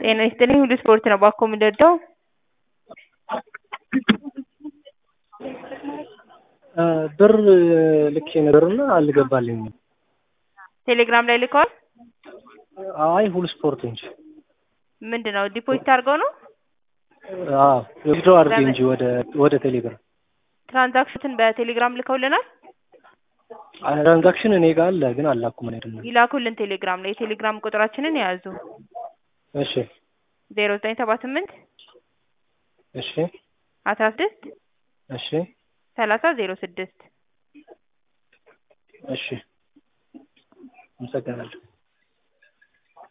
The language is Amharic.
ጤና ይስጥልኝ ሁሉ ስፖርት ነው ባኮ የምንወደው ብር ልኬ ነበርና አልገባልኝም። ቴሌግራም ላይ ልከዋል። አይ ሁሉ ስፖርት እንጂ ምንድን ነው ዲፖዚት አድርገው ነው አዎ ዊዝድሮ አድርጌ እንጂ ወደ ወደ ቴሌግራም ትራንዛክሽንን በቴሌግራም ልከውልናል። ትራንዛክሽን እኔ ጋር አለ ግን አላኩም እኔ አይደለም። ይላኩልን ቴሌግራም ላይ የቴሌግራም ቁጥራችንን የያዙ እሺ ዜሮ ዘጠኝ ሰባ ስምንት እሺ አስራ ስድስት እሺ ሰላሳ ዜሮ ስድስት እሺ አመሰግናለሁ።